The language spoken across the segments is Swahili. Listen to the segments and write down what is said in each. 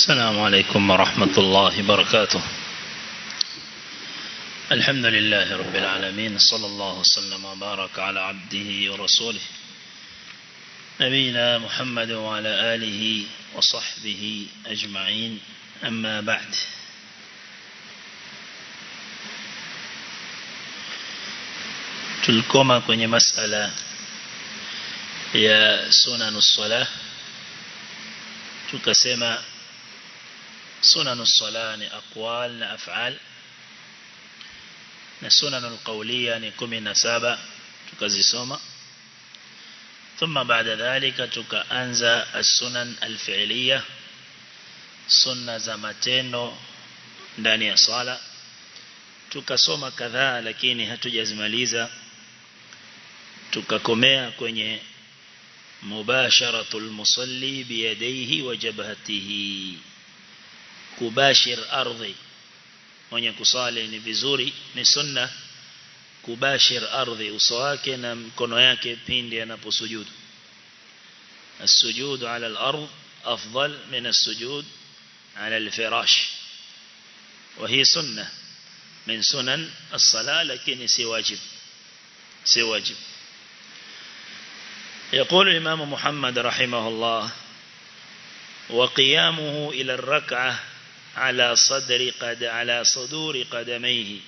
السلام عليكم ورحمة الله وبركاته الحمد لله رب العالمين صلى الله وسلم وبارك على عبده ورسوله نبينا محمد وعلى آله وصحبه أجمعين أما بعد tulikoma kwenye masala ya sunanu sala tukasema sunanu sala ni aqwal na af'al na sunanu qawliya ni 17 tukazisoma ثم بعد ذلك tukaanza as-sunan al-fi'liya sunna za matendo ndani ya sala tukasoma kadhaa lakini hatujazimaliza tukakomea kwenye mubasharatul musalli biyadaihi wa jabhatihi kubashir ardhi mwenye kusali ni vizuri ni sunna kubashir ardhi uso wake na mkono yake pindi anaposujudu السجود على الأرض أفضل من السجود على الفراش وهي سنة من سنن الصلاة لكن سي واجب سي واجب يقول الإمام محمد رحمه الله وقيامه إلى الركعة على صدر قد على صدور قدميه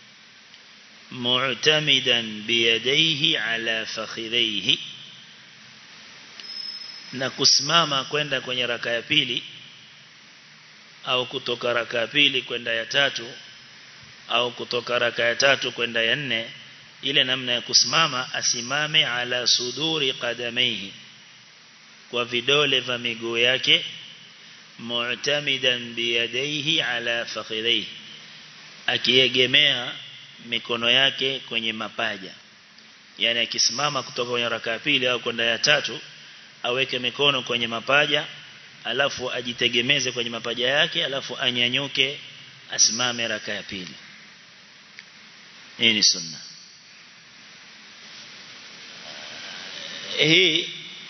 معتمدا بيديه على فخذيه na kusimama kwenda kwenye raka ya pili au kutoka raka ya pili kwenda ya tatu au kutoka raka ya tatu kwenda ya nne ile namna ya kusimama asimame ala suduri qadamaihi kwa vidole vya miguu yake mu'tamidan biyadaihi ala fakhidaihi akiegemea mikono yake kwenye mapaja yani akisimama kutoka kwenye raka ya pili au kwenda ya tatu aweke mikono kwenye mapaja alafu ajitegemeze kwenye mapaja yake alafu anyanyuke asimame raka ya pili hii ni sunna hii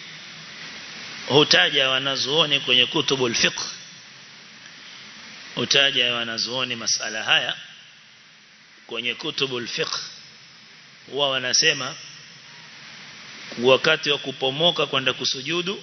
hutaja wanazuoni kwenye kutubul fiqh hutaja wanazuoni masala haya kwenye kutubul fiqh huwa wanasema wakati wa kupomoka kwenda kusujudu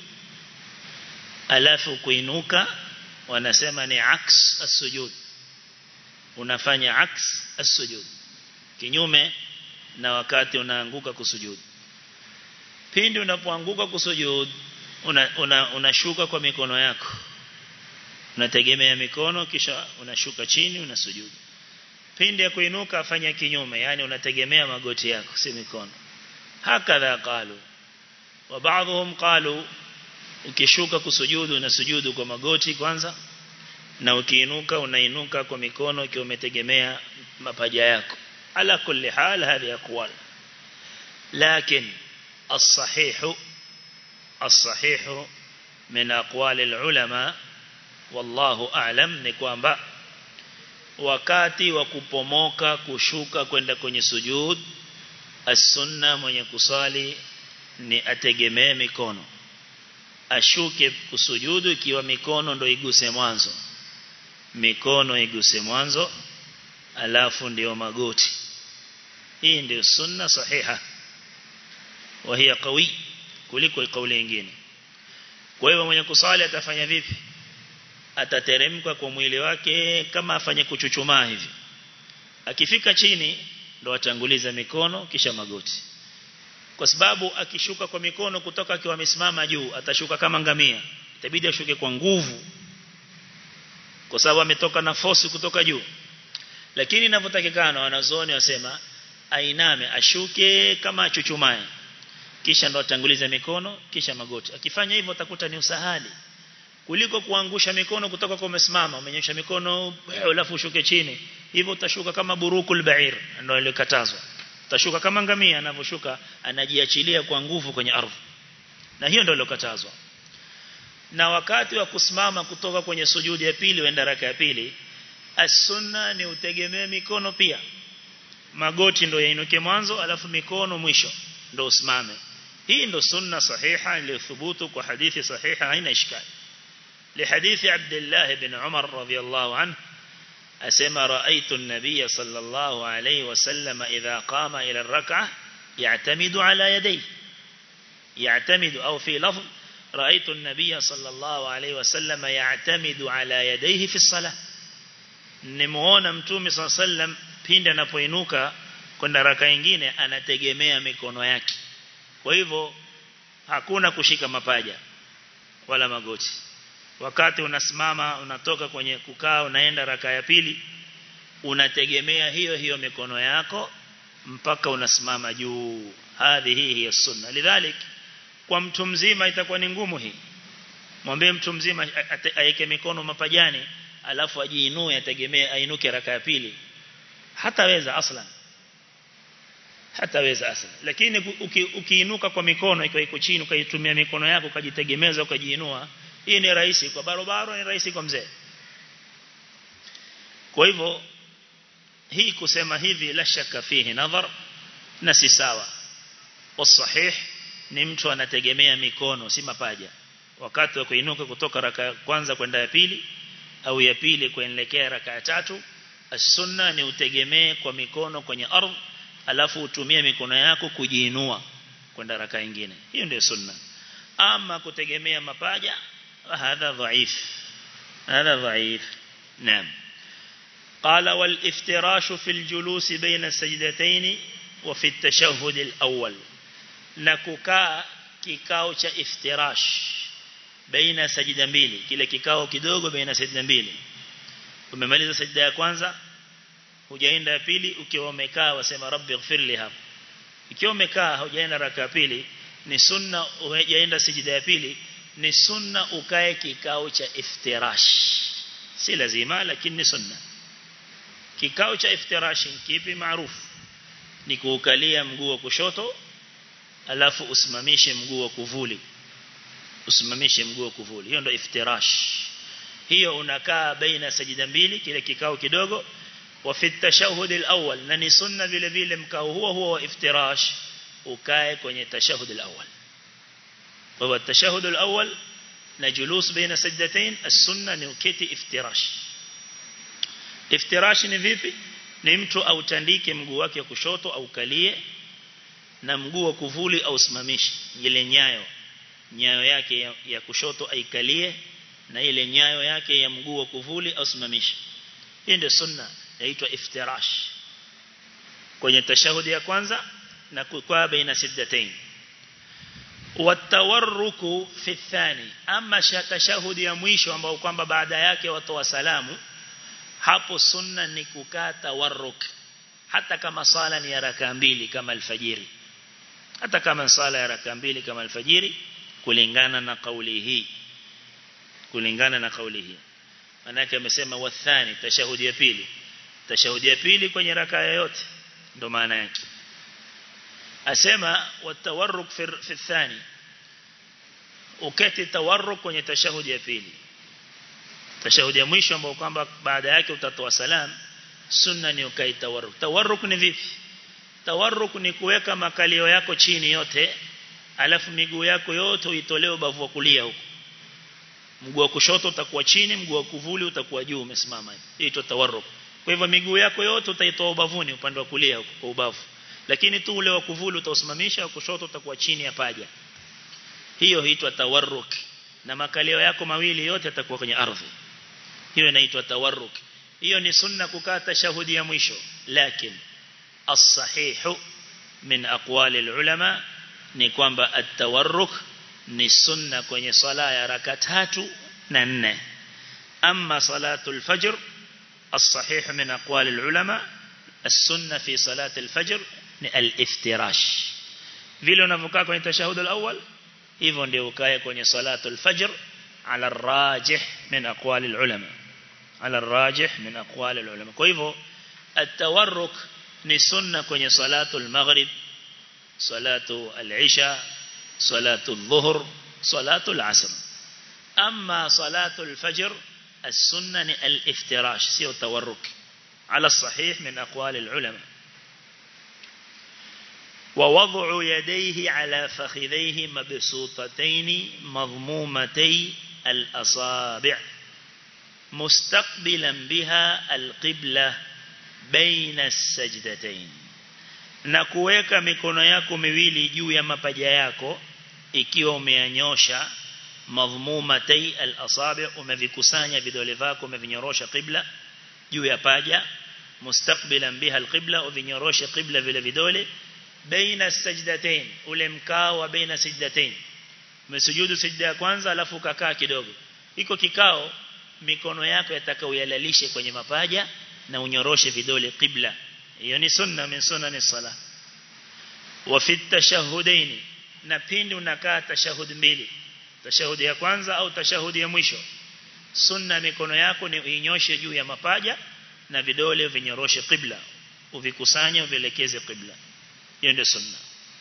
alafu kuinuka wanasema ni aks as-sujud unafanya aks as-sujud kinyume na wakati unaanguka kusujudu pindi unapoanguka kusujudu unashuka una, una kwa mikono yako unategemea mikono kisha unashuka chini unasujudu pindi ya kuinuka afanya kinyume yani unategemea magoti yako si mikono hakadha qalu wa baadhum qalu ukishuka kusujudu unasujudu kwa magoti kwanza na ukiinuka unainuka kwa mikono ikiwa umetegemea mapaja yako ala kulli hal hadi aqwal lakin الصحيح الصحيح من أقوال العلماء والله أعلم ni kwamba wakati wa kupomoka kushuka kwenda kwenye sujud as-sunna mwenye kusali ni ategemee mikono ashuke kusujudu ikiwa mikono ndo iguse mwanzo mikono iguse mwanzo alafu ndio magoti hii ndio sunna sahiha wa hiya qawi kuliko kauli nyingine kwa hivyo mwenye kusali atafanya vipi atateremka kwa mwili wake kama afanye kuchuchumaa hivi akifika chini ndo atanguliza mikono kisha magoti kwa sababu akishuka kwa mikono kutoka akiwa amesimama juu atashuka kama ngamia itabidi ashuke kwa nguvu kwa sababu ametoka na force kutoka juu lakini inavyotakikana wanazuoni wasema ainame ashuke kama achuchumae kisha ndo atanguliza mikono kisha magoti akifanya hivyo utakuta ni usahali kuliko kuangusha mikono kutoka kwa umesimama umenyosha mikono alafu ushuke chini hivyo utashuka kama burukul ba'ir ndio ilikatazwa utashuka kama ngamia anavyoshuka anajiachilia kwa nguvu kwenye ardhi na hiyo ndio ilokatazwa na wakati wa kusimama kutoka kwenye sujudi ya pili wenda raka ya pili as-sunna ni utegemee mikono pia magoti ndio yainuke mwanzo alafu mikono mwisho ndio usimame hii ndio sunna sahiha iliyothubutu kwa hadithi sahiha haina ishkali لحديث عبد الله بن عمر رضي الله عنه أسمى رأيت النبي صلى الله عليه وسلم إذا قام إلى الركعة يعتمد على يديه يعتمد أو في لفظ رأيت النبي صلى الله عليه وسلم يعتمد على يديه في الصلاة nimuona mtume صلى الله عليه وسلم pindi anapoinuka kwenda raka nyingine anategemea mikono yake kwa hivyo hakuna kushika mapaja wala magoti wakati unasimama unatoka kwenye kukaa unaenda raka ya pili unategemea hiyo hiyo mikono yako mpaka unasimama juu hadhi hii hiya sunna lidhalik kwa mtu mzima itakuwa ni ngumu hii mwambie mtu mzima aeke mikono mapajani alafu ajiinue ategemee ainuke raka ya pili hataweza aslan hataweza aslan lakini uki, ukiinuka kwa mikono ikiwa iko chini ukaitumia mikono yako ukajitegemeza ukajiinua hii ni rahisi kwa barabara ni rahisi kwa mzee kwa hivyo hii kusema hivi la shaka fihi nadhar na si sawa wasahih ni mtu anategemea mikono si mapaja wakati wa kuinuka kutoka raka ya kwanza kwenda ya pili au ya pili kuelekea raka ya tatu as-sunna ni utegemee kwa mikono kwenye ardhi alafu utumie mikono yako kujiinua kwenda raka nyingine hiyo ndio sunna ama kutegemea mapaja hadha dhaif hadha dhaif naam قال والافتراش في الجلوس بين السجدتين وفي التشهد الأول نكوكا kikao cha iftirash baina sajida mbili kile kikao kidogo baina sajida mbili umemaliza sajida ya kwanza hujaenda ya pili ukiwa umekaa wasema rabbi ighfirli hapo ikiwa umekaa hujaenda raka ya pili ni sunna hujaenda sajida ya pili ni sunna ukae kikao cha iftirash si lazima lakini ni sunna kikao cha iftirash kipi maarufu ni kuukalia mguu wa kushoto alafu usimamishe mguu wa kuvuli usimamishe mguu wa kuvuli hiyo ndio iftirash hiyo unakaa baina sajida mbili kile kikao kidogo wa fi tashahhud al-awwal na ni sunna vile vile mkao huo huo wa iftirash ukae kwenye tashahhud al-awwal kwa hivyo tashahhud al-awwal na julus baina sajdatain as-sunna ni uketi iftirash iftirash ni vipi ni mtu autandike mguu wake wa kushoto au kalie na mguu wa kuvuli au simamishe ile nyayo nyayo yake ya, ya kushoto aikalie na ile nyayo yake ya mguu wa kuvuli au simamishe hii ndio sunna yaitwa iftirash kwenye tashahudi ya kwanza na kukaa baina siddatain watawarruku fi thani ama tashahudi ya mwisho ambao kwamba baada yake watoa salamu hapo sunna ni kukaa tawarruk hata kama sala ni ya raka mbili kama alfajiri hata kama sala ya raka mbili kama alfajiri kulingana na kauli hii kulingana na kauli hii manake amesema wathani tashahudi ya pili tashahudi ya pili kwenye raka yoyote ndo maana yake asema watawarruk fi, fi thani uketi tawarruk kwenye tashahudi ya pili tashahudi ya mwisho ambao kwamba baada yake utatoa salam sunna ni ukai tawarruk tawarruk ni vipi tawarruk ni kuweka makalio yako chini yote alafu miguu yako yote uitolee ubavu wa kulia huko mguu wa kushoto utakuwa chini mguu wa kuvuli utakuwa juu umesimama hivi hiyo tawarruk kwa hivyo miguu yako yote utaitoa ubavuni upande wa kulia huko kwa ubavu lakini tu ule wa kuvuli utausimamisha wa kushoto utakuwa chini ya paja hiyo huitwa tawarruk na makalio yako mawili yote yatakuwa kwenye ardhi hiyo inaitwa tawarruk hiyo ni sunna kukaa tashahudi ya mwisho lakini as-sahihu min aqwali al-ulama ni kwamba at-tawarruk ni sunna kwenye sala ya raka tatu na nne amma salatul fajr الصحيح من أقوال العلماء السنة في صلاة الفجر الافتراش vile unavyokaa kwenye tashahud al-awwal hivyo ndio ukae kwenye salatu al-fajr ala rajih min aqwali al-ulama ala rajih min aqwali al-ulama kwa hivyo at-tawarruk ni sunna kwenye salatu al-maghrib salatu al-isha salatu al-dhuhr salatu al-asr amma salatu al-fajr السنة الافتراش سيو التورك على الصحيح من أقوال العلماء ووضع يديه على فخذيه مبسوطتين مضمومتي الأصابع مستقبلا بها القبلة بين السجدتين na kuweka mikono yako miwili juu ya mapaja yako ikiwa umeanyosha madhmumatay al-asabi umevikusanya vidole vyako umevinyorosha qibla juu ya paja mustaqbilan biha al-qibla uvinyorosha qibla vile vidole baina sajdatain ule mkao wa baina sajdatain umesujudu sijda ya kwanza alafu ukakaa kidogo iko kikao mikono yako yataka uyalalishe kwenye mapaja na unyoroshe vidole qibla hiyo ni sunna min sunani sala wa fi tashahudain na pindi unakaa tashahud mbili tashahudi ya kwanza au tashahudi ya mwisho sunna mikono yako ni uinyoshe juu ya mapaja na vidole vinyoroshe qibla uvikusanye uvielekeze qibla hiyo ndio sunna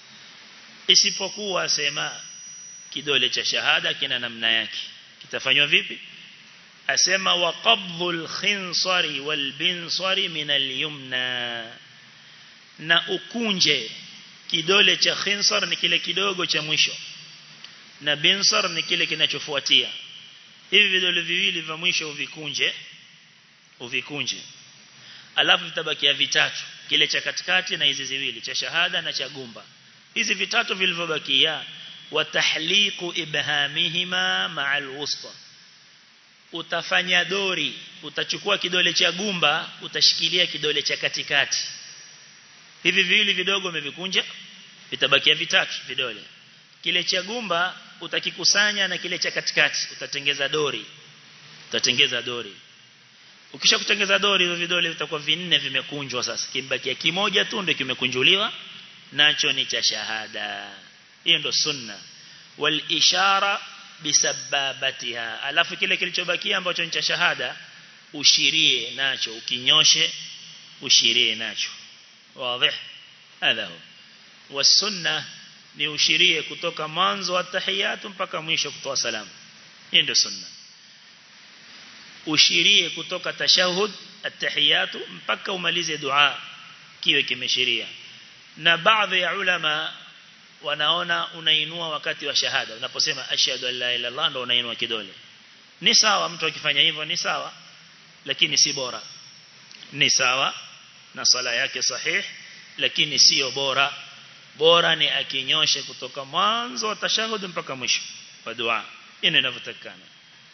isipokuwa sema kidole cha shahada kina namna yake kitafanywa vipi asema wa qabdhul khinsari wal binsari min al yumna na ukunje kidole cha khinsar ni kile kidogo cha mwisho na binsar ni kile kinachofuatia hivi vidole viwili vya mwisho uvikunje uvikunje alafu vitabakia vitatu kile cha katikati na hizi ziwili cha shahada na cha gumba hizi vitatu vilivyobakia wa tahliqu ibhamihima ma'al wusta utafanya dori utachukua kidole cha gumba utashikilia kidole cha katikati hivi viwili vidogo umevikunja vitabakia vitatu vidole kile cha gumba utakikusanya na kile cha katikati utatengeza dori utatengeza dori ukisha kutengeza dori hizo vidole vitakuwa vinne vimekunjwa sasa kibakia kimoja tu ndio kimekunjuliwa nacho ni cha shahada hiyo ndo sunna wal ishara bisababatiha alafu kile kilichobakia ambacho ni cha shahada ushirie nacho ukinyoshe ushirie nacho wazi hadha hu wasunna ni ushirie kutoka mwanzo wa tahiyatu mpaka mwisho kutoa salamu hiyo ndio sunna ushirie kutoka tashahud at-tahiyatu mpaka umalize dua kiwe kimeshiria na baadhi ya ulama wanaona unainua wakati wa shahada unaposema ashhadu an la ilaha illallah ndo unainua kidole ni sawa mtu akifanya hivyo ni sawa lakini si bora ni sawa na sala yake sahih lakini sio bora bora ni akinyoshe kutoka mwanzo wa tashahud mpaka mwisho wa dua ina inavyotakana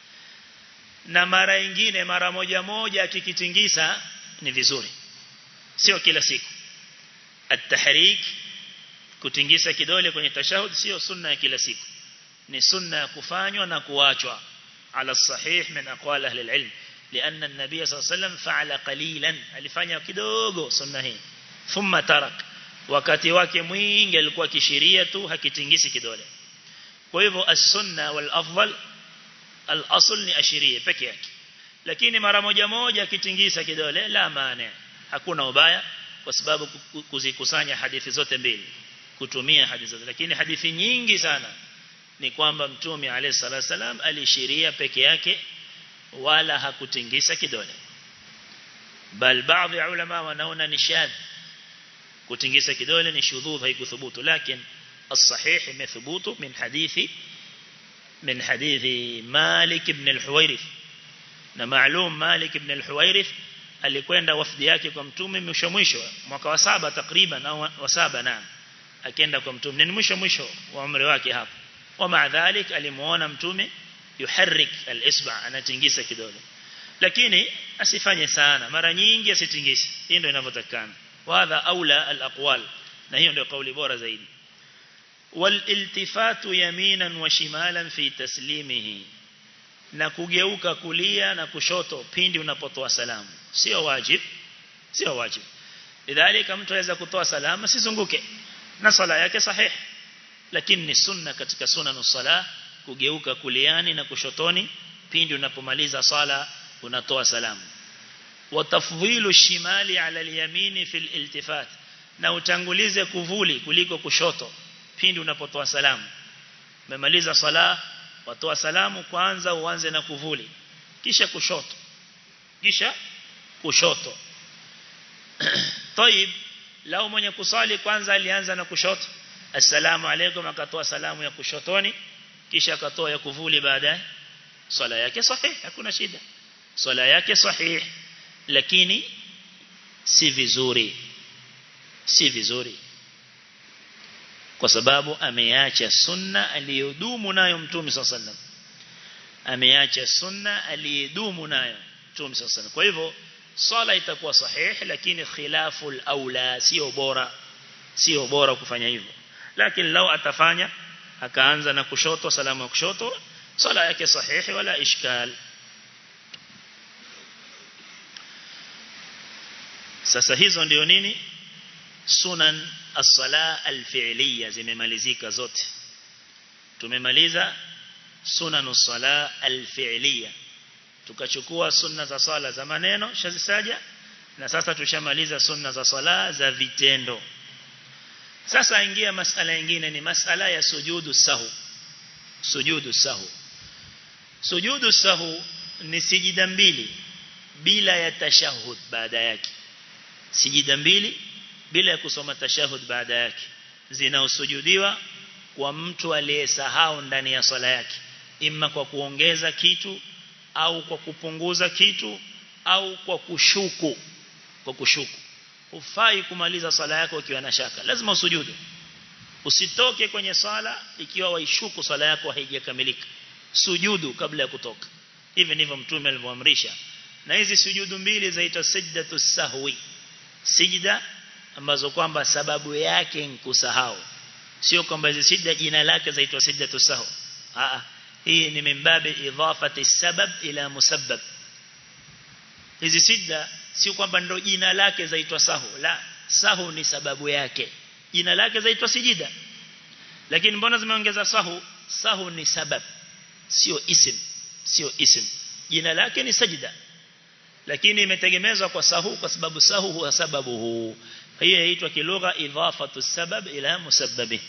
na mara nyingine mara moja moja akikitingisa ni vizuri sio kila siku at-tahrik kutingisa kidole kwenye tashahud sio sunna ya kila siku ni sunna ya kufanywa na kuachwa ala sahih min aqwal ahli al-ilm لأن النبي صلى الله عليه وسلم فعل قليلا alifanya kidogo sunna hii thumma tarak wakati wake mwingi alikuwa kisheria tu hakitingisi kidole kwa hivyo as-sunna wal afdal al-asl ni ashiria peke yake lakini mara moja moja akitingisa kidole la maana hakuna ubaya kwa sababu kuzikusanya hadithi zote mbili kutumia hadithi zote lakini hadithi nyingi sana ni kwamba mtume alayhi salatu wasalam alishiria peke yake wala hakutingisa kidole bal baadhi ya ulama wanaona ni shadh kutingisa kidole ni shudhudh haikuthubutu lakini الصحيح مثبوت من حديث من حديث مالك بن الحويرث na maalum Malik ibn al-Huwairith alikwenda wafdi yake kwa mtume mwisho mwisho mwaka wa saba takriban au wa saba naam akaenda kwa mtume ni mwisho mwisho wa umri wake hapo wa maadhalik alimuona mtume yuharrik al-isba anatingisa kidole lakini asifanye sana mara nyingi asitingise hii ndio inavyotakana wa hadha aula al-aqwal na hiyo ndio kauli bora zaidi والالتفات يمينا وشمالا في تسليمه na kugeuka kulia na kushoto pindi unapotoa salamu sio wajib sio wajib idhalika mtu aweza kutoa salamu sizunguke na sala yake sahih lakini ni sunna katika sunna sala kugeuka kuliani na kushotoni pindi unapomaliza sala unatoa salamu wa tafdhilu shimali ala al-yamini fil iltifat na utangulize kuvuli kuliko kushoto pindi unapotoa salamu umemaliza sala watoa salamu kwanza uanze na kuvuli kisha kushoto kisha kushoto طيب lao mwenye kusali kwanza alianza na kushoto assalamu alaykum akatoa salamu ya kushotoni kisha akatoa ya kuvuli baadaye swala yake sahih hakuna shida swala yake sahih lakini si vizuri si vizuri kwa sababu ameacha sunna aliyodumu nayo mtume sallallahu ameacha sunna aliyedumu nayo mtume sallallahu kwa hivyo swala itakuwa sahih lakini khilaful aula sio bora sio bora kufanya hivyo lakini lau atafanya akaanza na kushoto salamu ya kushoto swala yake sahihi wala ishkal sasa hizo ndio nini sunan as-sala al-fi'liya zimemalizika zote tumemaliza sunan as-sala al-fi'liya tukachukua sunna za sala za maneno shazisaja na sasa tushamaliza sunna za sala za vitendo sasa ingia masala nyingine ni masala ya sujudu sahu sujudu sahu sujudu sahu ni sijida mbili bila ya tashahud baada yake sijida mbili bila ya kusoma tashahud baada yake zinaosujudiwa kwa mtu aliyesahau ndani ya swala yake imma kwa kuongeza kitu au kwa kupunguza kitu au kwa kushuku kwa kushuku hufai kumaliza swala yako ukiwa na shaka lazima usujudu usitoke kwenye swala ikiwa waishuku swala yako haijakamilika sujudu kabla ya kutoka hivi ndivyo mtume alivyoamrisha na hizi sujudu mbili zaitwa sajdatu sahwi sijda ambazo kwamba sababu yake ni kusahau sio kwamba hizi sijda jina lake zaitwa sajdatu sahwi a hii ni mimbabi idhafati sabab ila musabbab hizi sijda sio kwamba ndo jina lake zaitwa sahu la sahu ni sababu yake jina lake zaitwa sijida lakini mbona zimeongeza sahu sahu ni sabab sio isim sio isim jina lake ni sajida lakini imetegemezwa kwa sahu kwa sababu sahu huwa sababu huu hiyo inaitwa kilugha idhafatu sabab ila musabbabi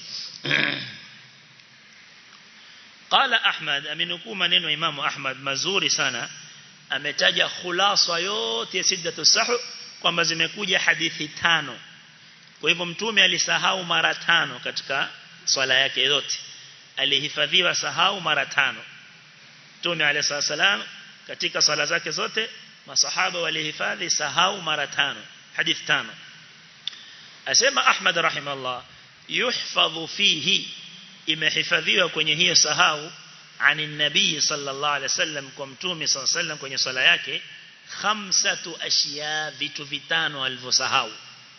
قال أحمد أمنكم maneno Imam Ahmad mazuri sana ametaja khulasa yote ya siddatu sahu kwamba zimekuja hadithi tano kwa hivyo mtume alisahau mara tano katika swala yake yote alihifadhiwa sahau mara tano mtume alayhi salam katika swala zake zote masahaba walihifadhi sahau mara tano hadithi tano asema Ahmad rahimahullah yuhfadhu fihi imehifadhiwa kwenye hiyo sahau عن النبي صلى الله عليه وسلم كمتومي صلى الله عليه وسلم kwenye swala yake khamsatu ashiya vitu vitano alivyosahau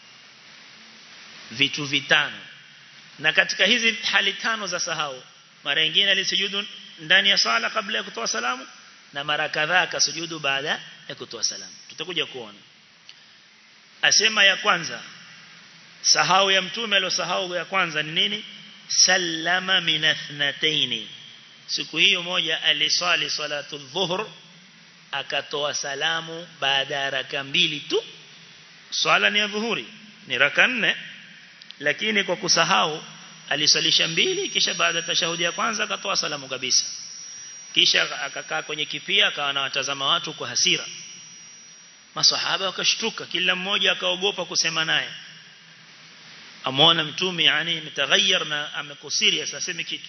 vitu vitano na katika hizi hali tano za sahau mara nyingine alisujudu ndani ya swala kabla ya kutoa salamu na mara kadhaa akasujudu baada ya kutoa salamu tutakuja kuona asema ya kwanza sahau ya mtume aliyosahau ya kwanza ni nini sallama minathnataini siku hiyo moja aliswali salatu dhuhur akatoa salamu baada ya raka mbili tu swala ni ya dhuhuri ni raka nne lakini kwa kusahau alisalisha mbili kisha baada ya tashahudi ya kwanza akatoa salamu kabisa kisha akakaa kwenye kipia akawa anawatazama watu kwa hasira masahaba wakashtuka kila mmoja akaogopa kusema naye amuona mtume yani mtaghayyar na amekusiri asiseme kitu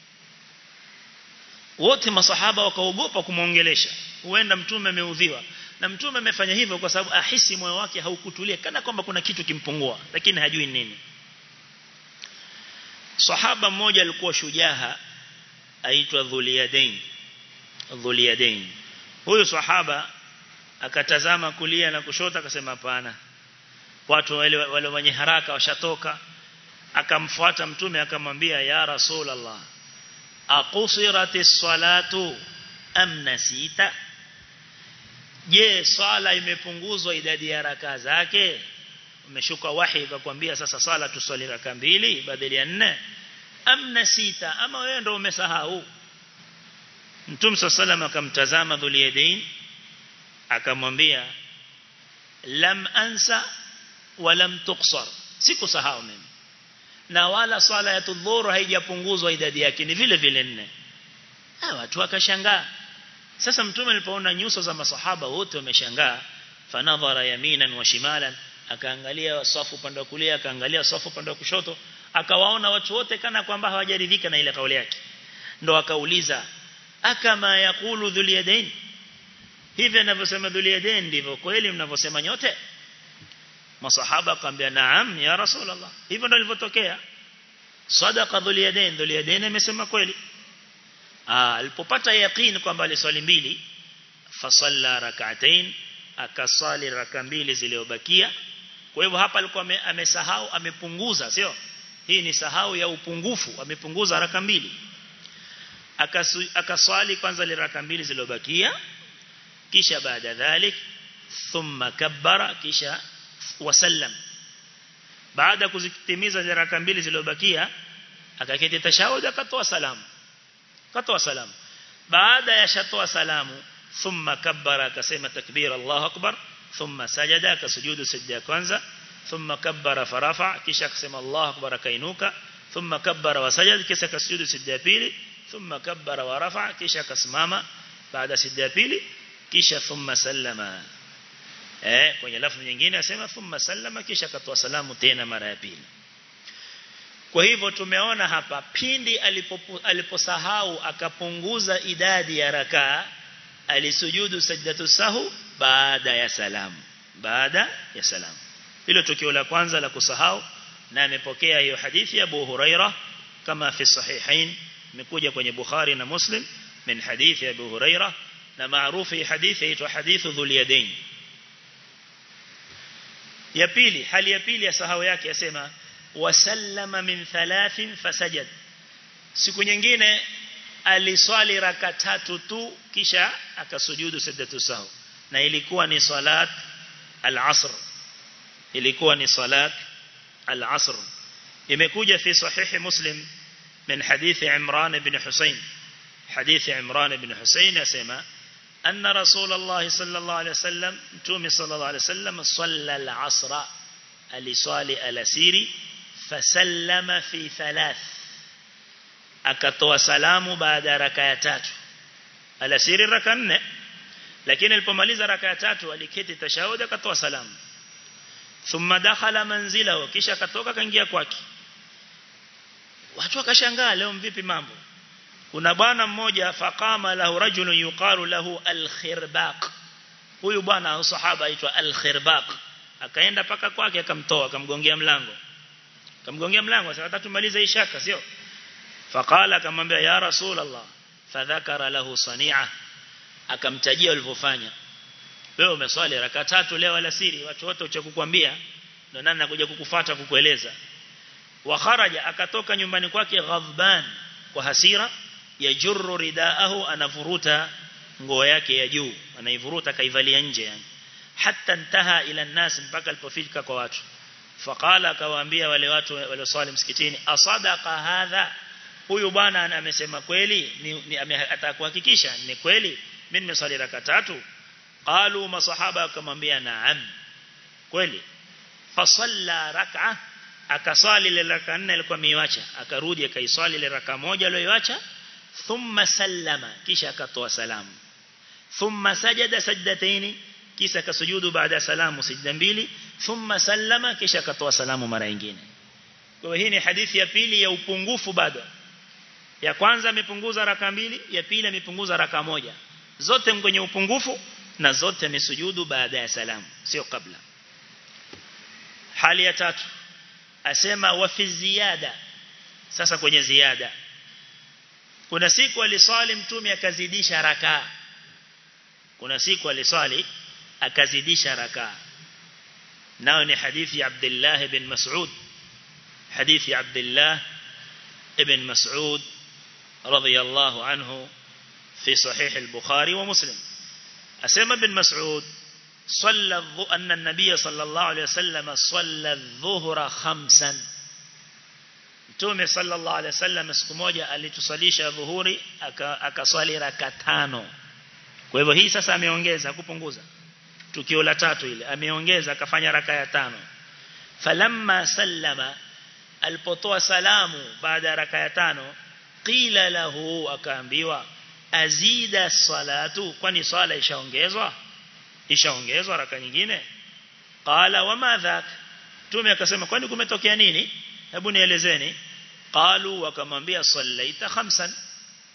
wote masahaba wakaogopa kumuongelesha huenda mtume ameudhiwa na mtume amefanya hivyo kwa sababu ahisi moyo wake haukutulia kana kwamba kuna kitu kimpungua lakini hajui nini sahaba mmoja alikuwa shujaha aitwa Dhuliyadain Dhuliyadain huyu sahaba akatazama kulia na kushoto akasema hapana watu wale wale wenye haraka washatoka akamfuata mtume akamwambia ya rasulullah aqusiratis salatu am nasita je swala imepunguzwa idadi ya raka zake umeshuka wahi ukakwambia sasa swala tuswali raka mbili badala ya nne am nasita ama wewe ndio umesahau Mtume sallallahu akamtazama Dhuliyadain akamwambia lam ansa wa lam tuqsar sikusahau mimi na wala swala ya tudhuru haijapunguzwa idadi yake ni vile vile nne ah watu wakashangaa sasa mtume alipoona nyuso za masahaba wote wameshangaa fanadhara yaminan wa shimalan akaangalia safu upande wa kulia akaangalia safu upande wa kushoto akawaona watu wote kana kwamba hawajaridhika na ile kauli yake ndo akauliza akama yakulu dhul yadain hivi anavyosema dhul yadain ndivyo kweli mnavyosema nyote masahaba akamwambia naam ya rasulullah hivyo ndio ilivyotokea sadaqa dhul yadain dhul yadain amesema kweli ah alipopata yaqeen kwamba aliswali mbili fasalla rak'atain akasali raka mbili zilizobakia kwa hivyo hapa alikuwa amesahau amepunguza sio hii ni sahau ya upungufu amepunguza raka mbili akaswali kwanza ile raka mbili zilizobakia kisha baada dhalik thumma kabbara kisha wasallam baada kuzitimiza zile raka mbili zilizobakia akaketi tashahud akatoa salamu akatoa salamu baada ya shatoa salamu thumma kabbara akasema takbir Allahu akbar thumma sajada akasujudu sajda ya kwanza thumma kabbara farafa kisha akasema Allahu akbar akainuka thumma kabbara wasajada kisha akasujudu sajda ya pili thumma kabbara wa rafa kisha akasimama baada sajda ya pili kisha thumma sallama eh kwenye lafzi nyingine asema thumma sallama kisha akatoa salamu tena mara ya pili kwa hivyo tumeona hapa pindi aliposahau akapunguza idadi ya rakaa alisujudu sajdatu sahu baada ya salamu baada ya salamu hilo tukio la kwanza la kusahau na amepokea hiyo hadithi ya Abu Huraira kama fi sahihain imekuja kwenye Bukhari na Muslim min hadithi ya Abu Huraira na maarufu hii hadithi inaitwa hadithu dhul yadain ya pili hali ya pili ya sahau yake yasema wasallama min thalathin fasajad siku nyingine aliswali raka tatu tu kisha akasujudu sajdatu sahu na ilikuwa ni salat al-asr ilikuwa ni salat al-asr imekuja fi sahihi muslim min hadithi imran ibn husayn hadithi imran ibn husayn yasema أن رسول الله صلى الله عليه وسلم تومي صلى الله عليه وسلم صلى العصر ألصالي ألسيري فسلم في ثلاث akatoa salamu baada ya raka ya tatu alasiri raka nne lakini alipomaliza raka ya tatu aliketi tashahudi akatoa salamu thumma dakhala manzilahu kisha akatoka kaingia kwake watu wakashangaa leo vipi mambo kuna bwana mmoja faqama lahu rajulun yuqalu lahu al-khirbaq huyu bwana sahaba aitwa al-khirbaq akaenda paka kwake akamtoa akamgongea mlango akamgongea mlango sasa tumalize ishaka sio faqala akamwambia ya rasul allah fadhakara lahu sani'a akamtajia walivyofanya wewe umeswali raka tatu leo alasiri watu wote ucha kukwambia ndio nani nakuja kukufuata kukueleza wa kharaja akatoka nyumbani kwake ghadban kwa hasira yajurru ridaahu anavuruta nguo yake ya juu anaivuruta kaivalia nje yani hatta intaha ila nas mpaka alipofika kwa watu faqala akawaambia wale watu walioswali msikitini asadaqa hadha huyu bwana amesema kweli ni, ni atakuhakikisha ni kweli mimi nimeswali raka tatu qalu masahaba akamwambia naam kweli fasalla rak'a akaswali ile raka nne alikuwa miwacha akarudi akaiswali ile raka moja aliyoiacha thumma sallama kisha akatoa salamu thumma sajada sajdataini kisha akasujudu baada ya salamu sijda mbili thumma sallama kisha akatoa salamu mara nyingine kwa hii ni hadithi ya pili ya upungufu bado ya kwanza amepunguza raka mbili ya pili amepunguza raka moja zote kwenye upungufu na zote amesujudu baada ya salamu sio kabla hali ya tatu asema wa fi ziada sasa kwenye ziada kuna siku aliswali mtume akazidisha raka kuna siku aliswali akazidisha raka nao ni hadithi ya Abdullah ibn Mas'ud hadithi ya Abdullah ibn Mas'ud رضي الله عنه في صحيح البخاري ومسلم أسمى بن مسعود صلى أن النبي صلى الله عليه وسلم صلى الظهر خمسا Mtume sallallahu alaihi wasallam siku moja alitusalisha dhuhuri akaswali raka tano. Kwa hivyo hii sasa ameongeza kupunguza. Tukio la tatu ile ameongeza akafanya raka ya tano. Falamma sallama alipotoa salamu baada ya raka ya tano qila lahu akaambiwa azida salatu kwani swala ishaongezwa ishaongezwa raka nyingine qala wama dhak tume akasema kwani kumetokea nini hebu nielezeni qalu wakamwambia sallaita khamsan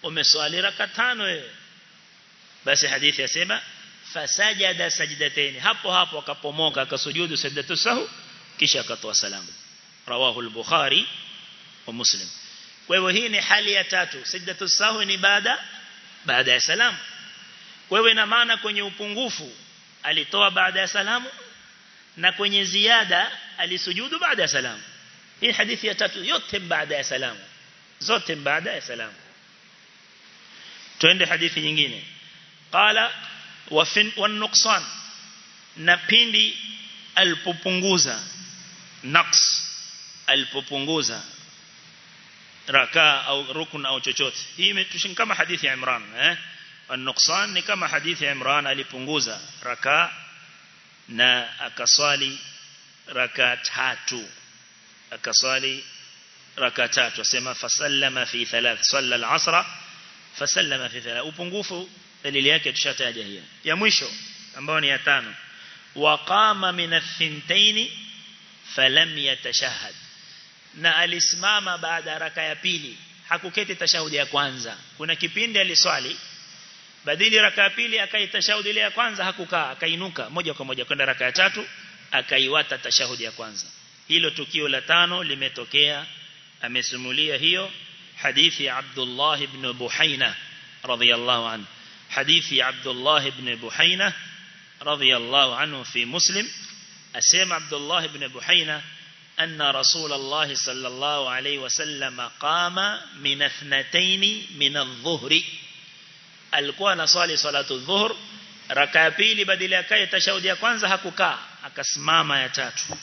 umeswali raka tano wewe basi hadithi yasema fasajada sajdatayn hapo hapo akapomoka akasujudu sajdatu sahu kisha akatoa salamu rawahu al-bukhari wa muslim kwa hivyo hii ni hali ya tatu sajdatu sahu ni baada baada ya salamu kwa hivyo ina maana kwenye upungufu alitoa baada ya salamu na kwenye ziada alisujudu baada ya salamu hii hadithi ya tatu yote baada ya salamu zote baada ya salamu twende hadithi nyingine qala wa wan nuqsan na pindi alipopunguza naqs alipopunguza raka au rukun au chochote hii imetushin kama hadithi ya Imran eh an-nuqsan ni kama hadithi ya Imran alipunguza raka na akaswali raka tatu akaswali raka tatu asema fasallama fi thalath salla al-asra fasallama fi thalath upungufu dalili yake tushataja hiyo ya mwisho ambao ni ya tano waqama min ath-thintain falam yatashahhad na alisimama baada ya raka ya pili hakuketi tashahudi ya kwanza kuna kipindi aliswali badili raka ya pili akaitashahudi ile ya kwanza hakukaa akainuka moja kwa moja kwenda raka ya tatu akaiwata tashahudi ya kwanza hilo tukio la tano limetokea amesimulia hiyo hadithi ya Abdullah ibn Buhaina radhiyallahu anhu hadithi ya Abdullah ibn Buhaina radhiyallahu anhu fi Muslim asema Abdullah ibn Buhaina أن رسول الله صلى الله عليه وسلم قام من اثنتين من الظهر alikuwa anaswali salatu dhuhur raka ya pili badala ya kai tashahudi ya kwanza hakukaa akasimama ya tatu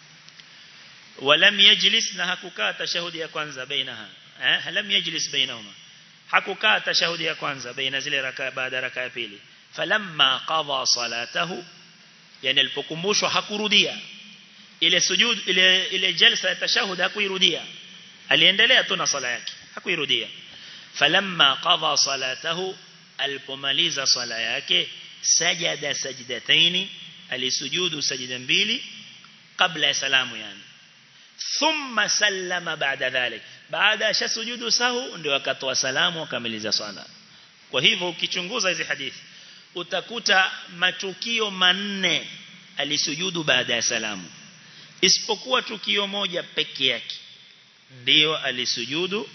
walam yajlis na hakukaa tashahudi ya kwanza bainaha eh lam yajlis bainahuma hakukaa tashahudi ya kwanza baina zile raka baada raka ya pili falamma qada salatahu yani alipokumbushwa hakurudia ile sujud ile ile jalsa ya tashahud hakuirudia aliendelea tu na sala yake hakuirudia falamma qada salatahu alipomaliza sala yake sajada sajdataini alisujudu sajda mbili kabla ya salamu yani thumma sallama baada dhalik baada ya sujudu sahu ndio akatoa salamu akamaliza sala kwa hivyo ukichunguza hizi hadithi utakuta matukio manne alisujudu baada ya salamu isipokuwa tukio moja peke yake ndio alisujudu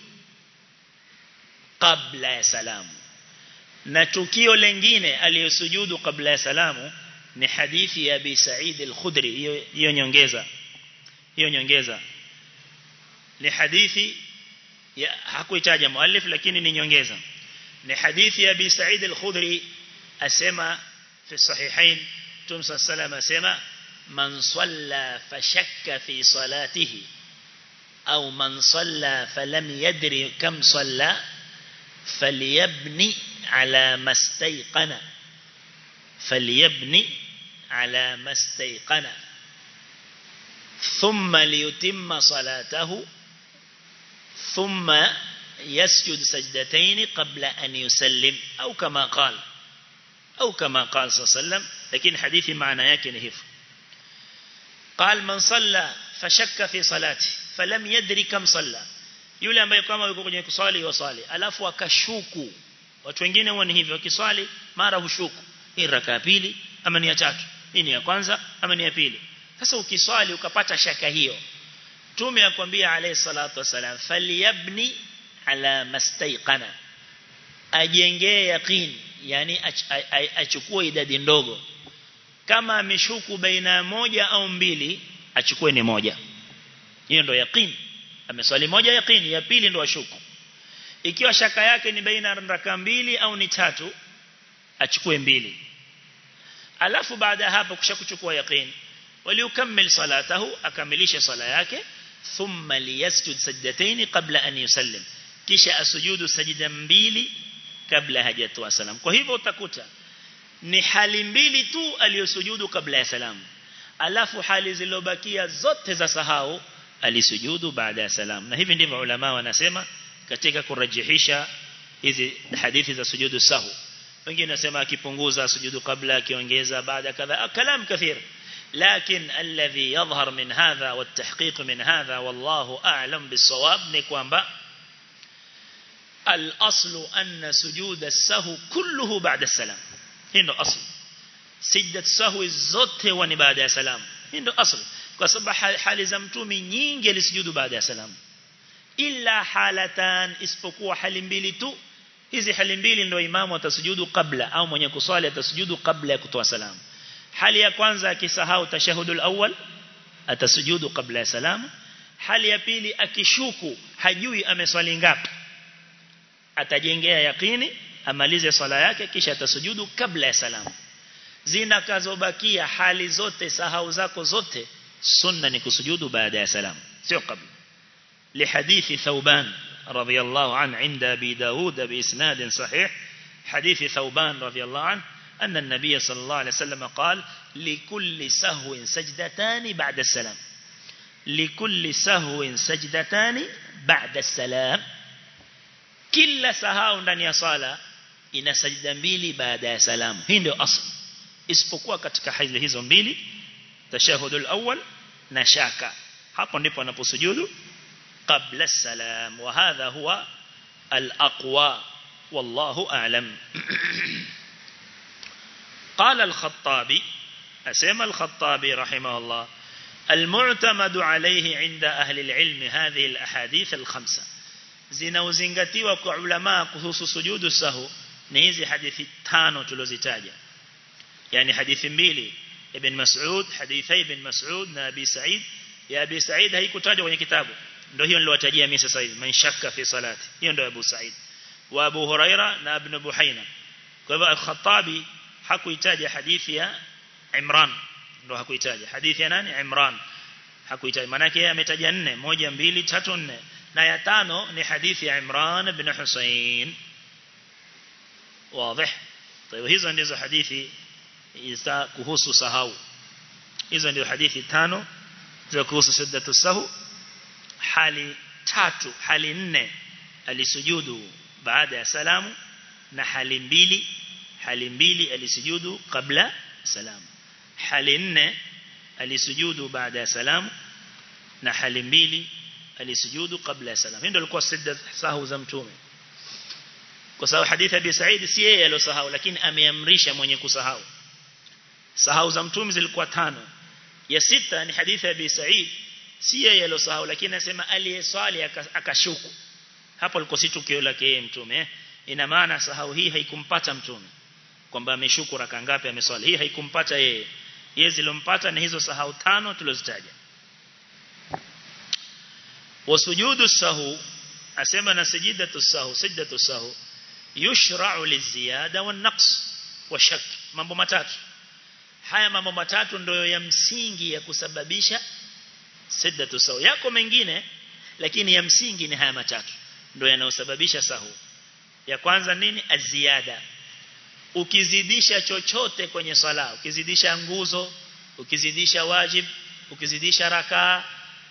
kabla ya salamu na tukio lengine aliyosujudu kabla ya salamu ni hadithi ya Abi Sa'id al-Khudri hiyo hiyo nyongeza hiyo nyongeza ni hadithi ya hakuitaja muallif lakini ni nyongeza ni hadithi ya Abi Sa'id al-Khudri asema fi sahihain tumsa salama asema man salla fashakka fi salatihi au man salla falam yadri kam salla فليبني على ما استيقن فليبني على ما استيقن ثم ليتم صلاته ثم يسجد سجدتين قبل أن يسلم أو كما قال أو كما قال صلى الله عليه وسلم لكن حديث معنى يكن هف قال من صلى فشك في صلاته فلم يدري كم صلى yule ambaye kama yuko kwenye kuswali yoswali alafu akashuku watu wengine huwa ni hivyo kiswali mara hushuku hii raka ya pili ama ni ya tatu hii ni ya kwanza ama ni ya pili sasa ukiswali ukapata shaka hiyo tume akwambia alayhi salatu wasalam falyabni ala mastayqana ajengee yaqin yani achukue idadi ndogo kama ameshuku baina moja au mbili achukue ni moja hiyo ndio yaqin ameswali moja yaqini ya pili ndo ashuku ikiwa shaka yake ni baina raka mbili au ni tatu achukue mbili alafu baada hapo kushakuchukua yaqini waliukammil salatahu akamilisha sala yake thumma liyasjud sajdatayn qabla an yusallim kisha asujudu sajida mbili kabla hajatoa salam kwa hivyo utakuta ni hali mbili tu aliyosujudu kabla ya salamu alafu hali zilizobakia zote za sahau alisujudu baada ya salam na hivi ndivyo ulama wanasema katika kurajihisha hizi hadithi za sujudu sahu wengine wanasema akipunguza sujudu kabla akiongeza baada kadha kalam kathir لكن الذي يظهر من هذا والتحقيق من هذا والله أعلم بالصواب ni kwamba al-aslu anna sujud as-sahwi kulluhu ba'da salam hii ndo asli sijdat sahwi zote huwa ni baada ya salam hii ndo asli kwa sababu hali za mtumi nyingi alisujudu baada ya salam illa halatan isipokuwa hali mbili tu hizi hali mbili ndio imamu atasujudu kabla au mwenye kuswali atasujudu kabla ya kutoa salamu hali ya kwanza akisahau tashahudul awwal atasujudu kabla ya salamu hali ya pili akishuku hajui ameswali ngapi atajengea yakini amalize swala yake kisha atasujudu kabla ya salamu zinakazobakia hali zote sahau zako zote sunna ni kusujudu baada ya salamu sio kabla لحديث ثوبان رضي الله عنه عند أبي داود بإسناد صحيح حديث ثوبان رضي الله عنه أن النبي صلى الله عليه وسلم قال لكل سهو سجدتان بعد السلام لكل سهو سجدتان بعد السلام كل سهو ndani ya sala ina sajda mbili baada ya salamu hii ndio asli isipokuwa katika hizo hizo mbili tashahudul awwal na shaka hapo ndipo anaposujudu قبل السلام وهذا هو الأقوى والله أعلم قال الخطابي أسمى الخطابي رحمه الله المعتمد عليه عند أهل العلم هذه الأحاديث الخمسة zinauzingatiwa kwa ulama kuhusu sujudu sahu ni hizi hadithi tano tulizozitaja yani hadithi mbili ibn Mas'ud hadithi ibn Mas'ud na Abi Sa'id ya Abi Sa'id haikutajwa kwenye kitabu ndio hiyo niliwatajia mimi sasa hivi man shakka fi salati hiyo ndio Abu Sa'id wa Abu Huraira na Ibn Buhaina kwa hivyo al-Khattabi hakuitaja hadithi ya Imran ndio hakuitaja hadithi ya nani Imran hakuitaja maana yake yeye ametaja nne moja mbili tatu nne na ya tano ni hadithi ya Imran ibn Hussein wazi طيب hizo ndizo hadithi za kuhusu sahau hizo ndio hadithi tano za kuhusu siddatu sahu hali tatu hali nne alisujudu baada ya salamu na hali mbili hali mbili alisujudu kabla salamu hali nne alisujudu baada ya salamu na hali mbili alisujudu kabla ya salamu ndio ilikuwa sidda sahu za mtume kwa sababu hadithi ya Said si yeye aliyosahau lakini ameamrisha mwenye kusahau sahau za mtume zilikuwa tano ya sita ni hadithi ya Said si yeye aliyosahau lakini anasema aliyeswali akashuku hapo liko si tukio lake yeye mtume ina maana sahau hii haikumpata mtume kwamba ameshuku raka ngapi ameswali hii haikumpata yeye yeye zilompata ni hizo sahau tano tulizozitaja wasujudu sahu asema na sajidatu sahu sajdatu sahu yushra'u liziyada wan naqs wa shak mambo matatu haya mambo matatu ndio ya msingi ya kusababisha sajdatu sahu yako mengine lakini ya msingi ni haya matatu ndio yanayosababisha sahu ya kwanza nini aziada ukizidisha chochote kwenye swala ukizidisha nguzo ukizidisha wajib ukizidisha rakaa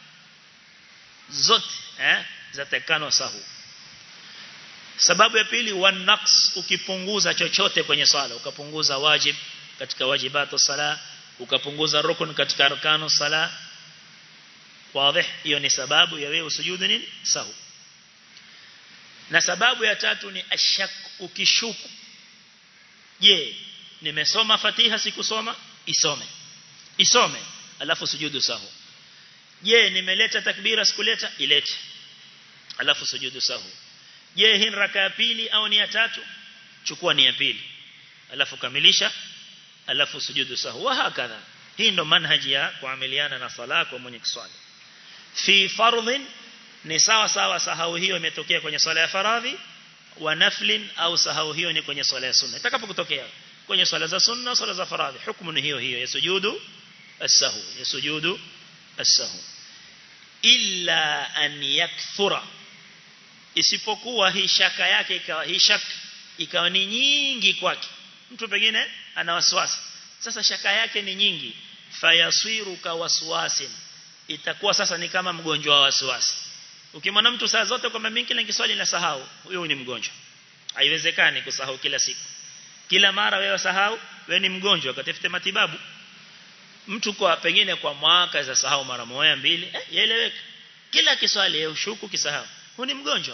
zote eh zatakano sahu sababu ya pili wan naqs ukipunguza chochote kwenye swala ukapunguza wajib katika wajibatu sala ukapunguza rukun katika arkanu sala wazi hiyo ni sababu ya wewe usujudu nini sahu na sababu ya tatu ni ashak ukishuku je nimesoma fatiha sikusoma isome isome alafu sujudu sahu je nimeleta takbira sikuleta ilete alafu sujudu sahu je hii raka ya pili au ni ya tatu chukua ni ya pili alafu kamilisha alafu sujudu sahu wa hakadha hii ndo manhaji ya kuamiliana na sala kwa mwenye kuswali fi fardhin ni sawa sawa sahau hiyo imetokea kwenye swala ya faradhi wa naflin au sahau hiyo ni kwenye swala ya sunna itakapokutokea kwenye swala za sunna swala za faradhi hukumu ni hiyo hiyo ya sujudu as-sahu ya sujudu as-sahu illa an yakthura isipokuwa hii shaka yake ikawa hii shaka ikawa ni nyingi kwake mtu pengine ana wasiwasi sasa shaka yake ni nyingi fayasiru ka waswasin itakuwa sasa ni kama mgonjwa wa wasiwasi ukimwona mtu saa zote kwamba mimi kila nikiswali na sahau huyo ni mgonjwa haiwezekani kusahau kila siku kila mara wewe sahau wewe ni mgonjwa ukatafute matibabu mtu kwa pengine kwa mwaka za sahau mara moja mbili eh yaeleweka kila kiswali yeye ushuku kisahau huyu ni mgonjwa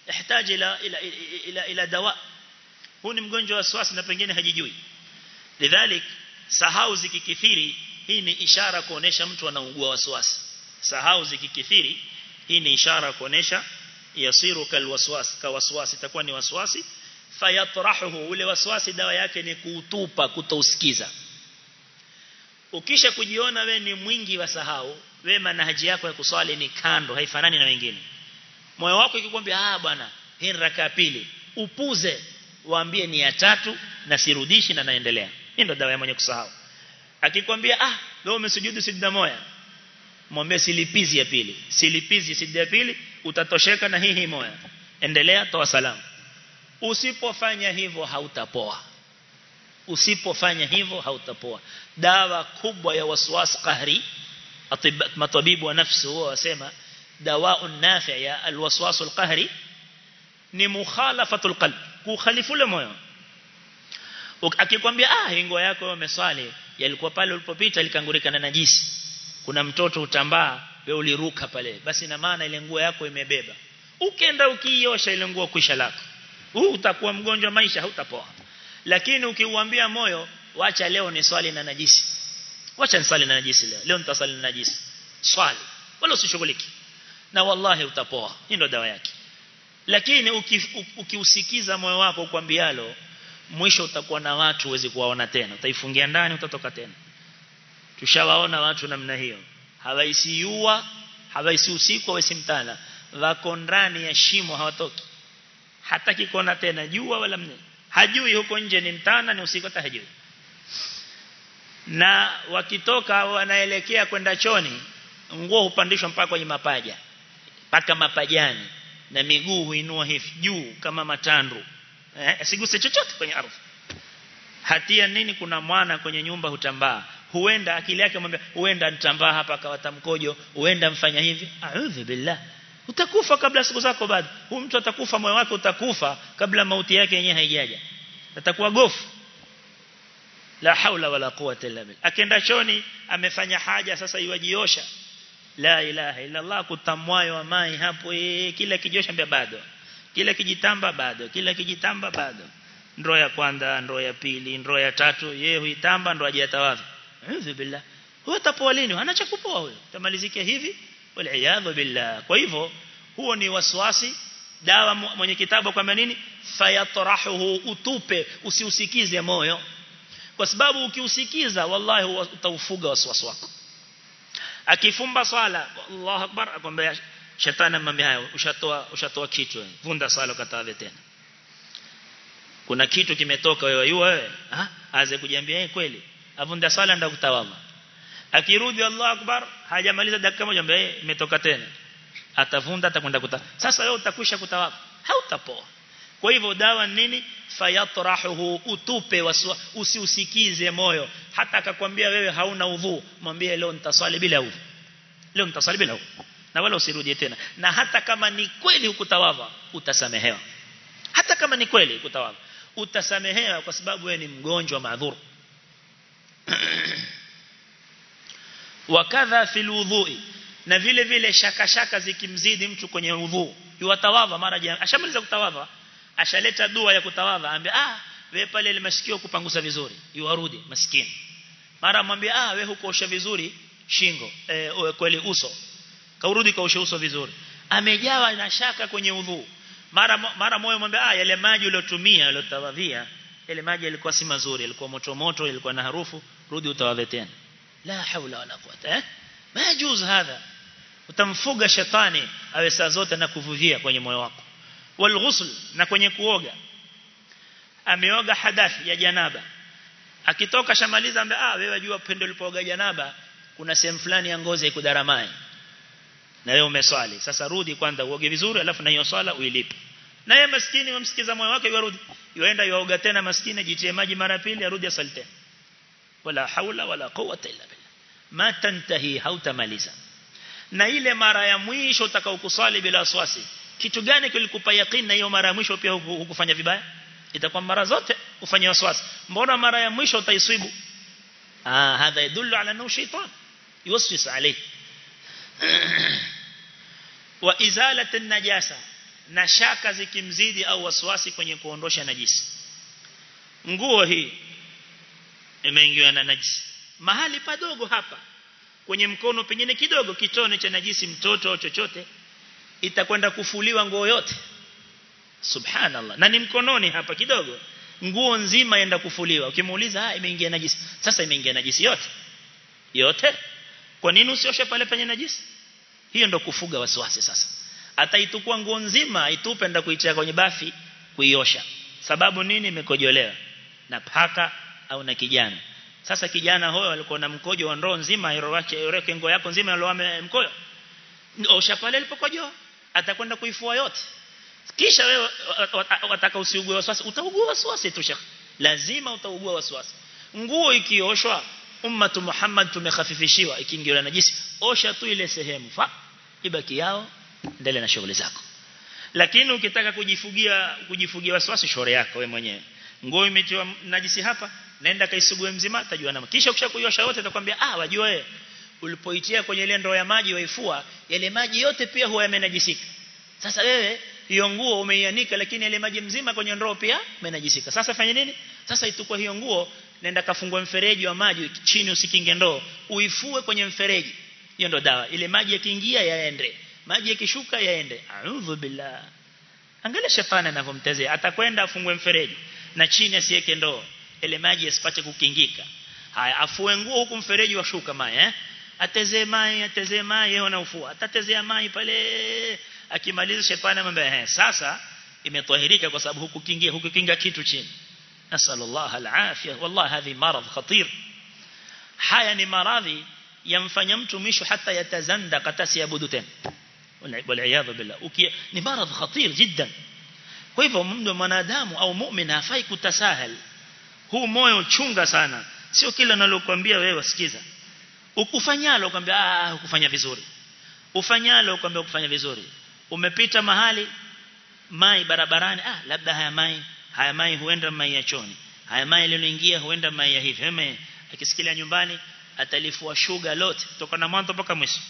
yahitaji ila ila ila, ila dawa huu ni mgonjwa wa waswasi na pengine hajijui lidhalik sahau zikikithiri hii ni ishara kuonesha mtu anaugua waswasi sahau zikikithiri hii ni ishara kuonesha yasiru kalwaswas kawaswasi itakuwa ni waswasi fayatrahuhu ule waswasi dawa yake ni kuutupa kutousikiza ukisha kujiona we ni mwingi wa sahau we manhaji yako ya kuswali ni kando haifanani na wengine moyo wako ikikwambia ah bwana hii raka pili upuze waambie ni ya tatu na sirudishi na naendelea hii ndio dawa ya mwenye kusahau akikwambia ah leo umesujudu sijda moja mwambie silipizi ya pili silipizi sijda ya pili utatosheka na hii hii moja endelea toa salamu usipofanya hivyo hautapoa usipofanya hivyo hautapoa dawa kubwa ya waswas qahri matabibu wa nafsi huwa wasema dawa nafi ya alwaswas alqahri ni mukhalafatul qalb kukhalifu le moyo akikwambia ah ingo yako wewe umeswali yalikuwa pale ulipopita likangurika na najisi kuna mtoto utambaa wewe uliruka pale basi na maana ile nguo yako imebeba ukienda ukiiosha ile nguo kwisha lako huu utakuwa mgonjwa maisha hautapoa lakini ukiuambia moyo wacha leo ni swali na najisi wacha nisali na najisi leo leo nitasali na najisi swali wala usishughuliki na wallahi utapoa hii ndio dawa yake lakini ukiusikiza uki moyo wako ukwambialo mwisho utakuwa na watu uwezi kuwaona tena utaifungia ndani utatoka tena tushawaona watu namna hiyo hawaisi yua hawaisi usiku hawaisi mtana wako ndani ya shimo hawatoki hataki kuona tena jua wala mne hajui huko nje ni mtana ni usiku hata hajui na wakitoka wanaelekea kwenda choni nguo hupandishwa mpaka kwenye mapaja mpaka mapajani na miguu huinua hivi juu kama matandu eh asiguse chochote kwenye ardhi hatia nini kuna mwana kwenye nyumba hutambaa huenda akili yake mwambia huenda nitambaa hapa akawata mkojo huenda mfanya hivi a'udhu billah utakufa kabla siku zako bado huyu mtu atakufa moyo wake utakufa kabla mauti yake yenyewe haijaja atakuwa gofu la haula wala quwwata illa billah akienda choni amefanya haja sasa iwajiosha la ilaha illa allah kutamwayo wa mai hapo ee, kila kijosha mbia bado kila kijitamba bado kila kijitamba bado ndoo ya kwanza ndoo ya pili ndoo ya tatu yeye huitamba ndo ajatawadha a'udhu billah huyo atapoa lini anacha kupoa huyo tamalizikia hivi wal billah kwa hivyo huo ni waswasi dawa mwenye kitabu kwamba nini fayatrahuhu utupe usiusikize moyo kwa sababu ukiusikiza wallahi utaufuga waswasi wako akifumba swala Allahu akbar akwambia shetani amwambia hayo ushatoa ushatoa kitu vunda swala ukatawe tena kuna kitu kimetoka wewe yua wewe ah aanze kujiambia eh kweli avunda swala ndio kutawadha akirudi Allahu akbar hajamaliza dakika moja ambaye imetoka tena atavunda atakwenda kuta sasa wewe utakwisha kutawadha hautapoa kwa hivyo dawa nini fayatrahuhu utupe waswa usiusikize moyo hata akakwambia wewe hauna udhu mwambie leo nitaswali bila udhu leo nitaswali bila udhu na wala usirudie tena na hata kama ni kweli ukutawadha utasamehewa hata kama ni kweli ukutawadha utasamehewa kwa sababu wewe ni mgonjwa maadhuru wakadha fil wudhui na vile vile shaka shaka zikimzidi mtu kwenye udhu yuwatawadha mara jana ashamaliza kutawadha ashaleta dua ya kutawadha ambia ah wewe pale ile masikio kupangusa vizuri yuarudi maskini mara mwambie ah wewe hukoosha vizuri shingo eh, kweli uso kaurudi kaosha uso vizuri amejawa na shaka kwenye udhu mara mara moyo mwambie ah yale maji uliyotumia uliyotawadhia yale maji yalikuwa si mazuri yalikuwa moto moto yalikuwa na harufu rudi utawadhe tena la haula wala quwata eh majuz hadha utamfuga shetani awe saa zote na kuvuvia kwenye moyo wako walghusl na kwenye kuoga ameoga hadathi ya janaba akitoka shamaliza ambe ah wewe jua pendo ulipooga janaba kuna sehemu fulani ya ngozi ikudaramai na wewe umeswali sasa rudi kwanza uoge vizuri alafu na hiyo swala uilipe na yeye maskini wamsikiza moyo wake yarudi yuenda yuoga tena maskini jitie maji mara pili arudi asali tena wala haula wala quwwata illa billah ma tantahi hautamaliza na ile mara ya mwisho utakaokusali bila waswasi kitu gani kilikupa yaqeen na hiyo mara ya mwisho pia hukufanya vibaya itakuwa mara zote ufanye waswasi mbona mara ya mwisho utaiswibu ah hadha yadullu ala annahu shaytan yuwaswis alayk wa izalat an-najasa na shaka zikimzidi au waswasi kwenye kuondosha najisi nguo hii imeingiwa na najisi mahali padogo hapa kwenye mkono pengine kidogo kitone cha najisi mtoto au chochote itakwenda kufuliwa nguo yote subhanallah na ni mkononi hapa kidogo nguo nzima yenda kufuliwa ukimuuliza ah imeingia najisi sasa imeingia najisi yote yote kwa nini usioshe pale penye najisi hiyo ndo kufuga wasiwasi sasa ataitukua nguo nzima itupe nda kuitia kwenye bafi kuiosha sababu nini imekojolewa na paka au na kijana sasa kijana huyo alikuwa na mkojo wa ndoo nzima irowache yoreke nguo yako nzima aloame mkojo osha pale alipokojoa atakwenda kuifua yote kisha wewe wataka usiugue wasiwasi utaugua wasiwasi tu shekhi lazima utaugua wasiwasi nguo ikioshwa ummatu Muhammad tumekhafifishiwa ikiingiwa najisi osha tu ile sehemu fa ibaki yao endelea na shughuli zako lakini ukitaka kujifugia kujifugia wasiwasi shore yako wewe mwenyewe nguo imetiwa najisi hapa naenda kaisugue mzima tajua na kisha ukishakuiosha yote atakwambia ah wajua wewe ulipoitia kwenye ile ndoo ya maji waifua yale maji yote pia huwa yamenajisika sasa wewe hiyo nguo umeianika lakini ile maji mzima kwenye ndoo pia yamenajisika sasa fanya nini sasa itukua hiyo nguo nenda kafungua mfereji wa maji chini usikinge ndoo uifue kwenye mfereji hiyo ndo dawa ile maji yakiingia yaende maji yakishuka yaende a'udhu billah angalia shetani anavyomtezea atakwenda afungue mfereji na chini asiweke ndoo ile maji yasipate kukingika haya afue nguo huku mfereji washuka maji eh atezee maji atezee maji yeye anaufua atatezea maji pale akimaliza shetani amwambia eh sasa imetahirika kwa sababu huku kingia huku kinga kitu chini nasallallahu alafia wallahi hadhi marad khatir haya ni maradhi yamfanya mtu mwisho hata yatazanda kata siabudu tena wal billah ni marad khatir jiddan kwa hivyo mtu mwanadamu au muumini hafai kutasahal huu moyo chunga sana sio kila nalokuambia wewe sikiza ukufanyalo ukwambia ah ukufanya vizuri ufanyalo ukwambia ukufanya vizuri umepita mahali mai barabarani ah labda haya mai haya mai huenda mai ya choni haya mai yaliyoingia huenda mai ya hivi hema akisikilia nyumbani atalifua sugar lote kutoka na mwanzo mpaka mwisho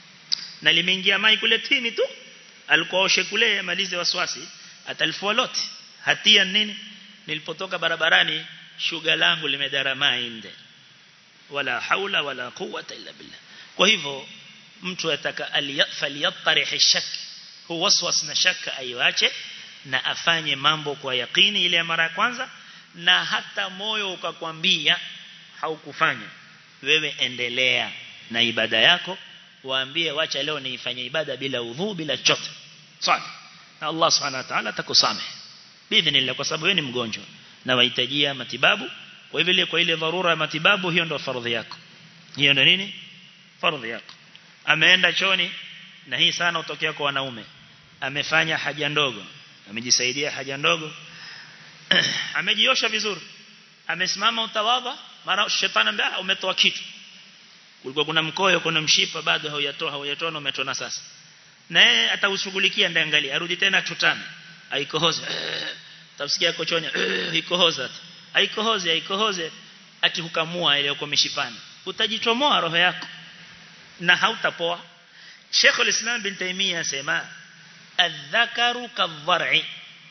na limeingia mai kule tini tu alikuwa oshe kule malize waswasi atalifua lote hatia nini nilipotoka barabarani shuga langu limedarama inde wala haula wala quwwata illa billah kwa hivyo mtu ataka aliyafaliyattarih shak hu waswas na shaka aiwache na afanye mambo kwa yakini ile ya mara ya kwanza na hata moyo ukakwambia haukufanya wewe endelea na ibada yako waambie wacha leo niifanye ibada bila udhu bila chote sawa na Allah subhanahu wa ta'ala atakusamehe bidhnillah kwa sababu wewe ni mgonjwa na wahitajia matibabu kwa hivyo kwa ile dharura ya matibabu hiyo ndio fardhi yako hiyo ndio nini fardhi yako ameenda choni na hii sana utokea kwa wanaume amefanya haja ndogo amejisaidia haja ndogo amejiosha vizuri amesimama utawadha mara shetani ambia umetoa kitu kulikuwa kuna mkoyo kuna mshipa bado haujatoa haujatoa na umetona sasa na yeye ataushughulikia ndiangalia arudi tena tutane aikohoze tafsikia kochonya ikohoza aikohoze aikohoze ati hukamua ile uko mishipani utajichomoa roho yako na hautapoa Sheikh al-Islam bin Taymiyyah asema adh-dhakaru kadh-dhar'i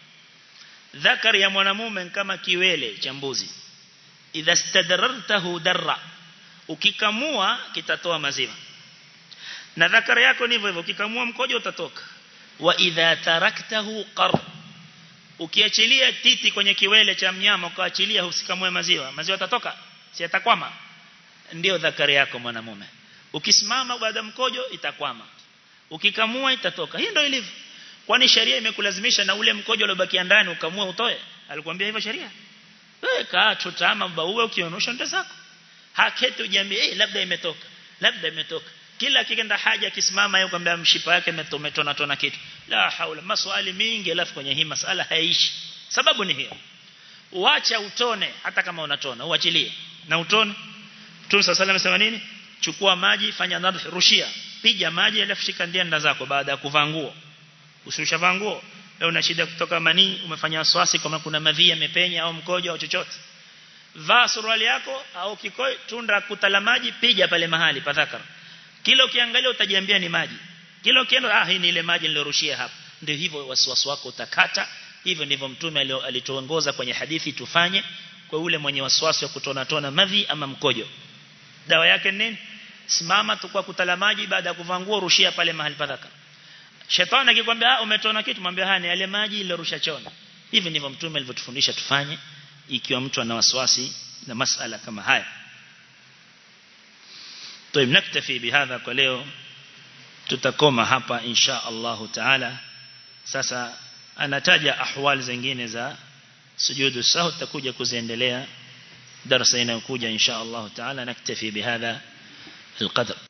dhakar ya mwanamume kama kiwele cha mbuzi idha stadarartahu darra ukikamua kitatoa maziwa na dhakar yako ni hivyo hivyo ukikamua mkojo utatoka wa idha taraktahu qar ukiachilia titi kwenye kiwele cha mnyama ukaachilia usikamue maziwa maziwa yatatoka si yatakwama ndio dhakari yako mwanamume ukisimama baada mkojo itakwama ukikamua itatoka hii ndio ilivyo kwani sheria imekulazimisha na ule mkojo uliobakia ndani ukamua utoe alikwambia hivyo sheria wewe kaa tutama baue ukionosha ndo zako haketi ujiambie eh labda imetoka labda imetoka kila kikenda haja akisimama yeye kwambia mshipa yake umetona tona kitu la haula maswali mingi alafu kwenye hii masala haishi sababu ni hiyo uacha utone hata kama unatona uachilie na utone Mtume صلى الله amesema nini chukua maji fanya nadh rushia piga maji alafu shika ndianda zako baada ya kuvaa nguo usishavaa nguo leo una shida kutoka manii umefanya waswasi kama kuna madhi yamepenya au mkojo au chochote vaa suruali yako au kikoi tunda kutala maji piga pale mahali padhakara kila ukiangalia utajiambia ni maji kila ukienda ah hii ni ile maji nilorushia hapa ndio hivyo wasiwasi wako utakata hivyo ndivyo mtume alituongoza kwenye hadithi tufanye kwa ule mwenye wasiwasi wa kutona tona madhi ama mkojo dawa yake nini simama tu kwa kutala maji baada ya kuvaa nguo rushia pale mahali padhaka shetani akikwambia ah umetona kitu mwambie hani yale maji ile rusha chona hivi ndivyo mtume alivyotufundisha tufanye ikiwa mtu ana wasiwasi na masala kama haya طيب نكتفي بهذا kwa leo tutakoma hapa insha Allah taala sasa anataja ahwal zingine za sujudu sahwi tutakuja kuziendelea darasa inayokuja insha Allah taala naktafi bihadha القدر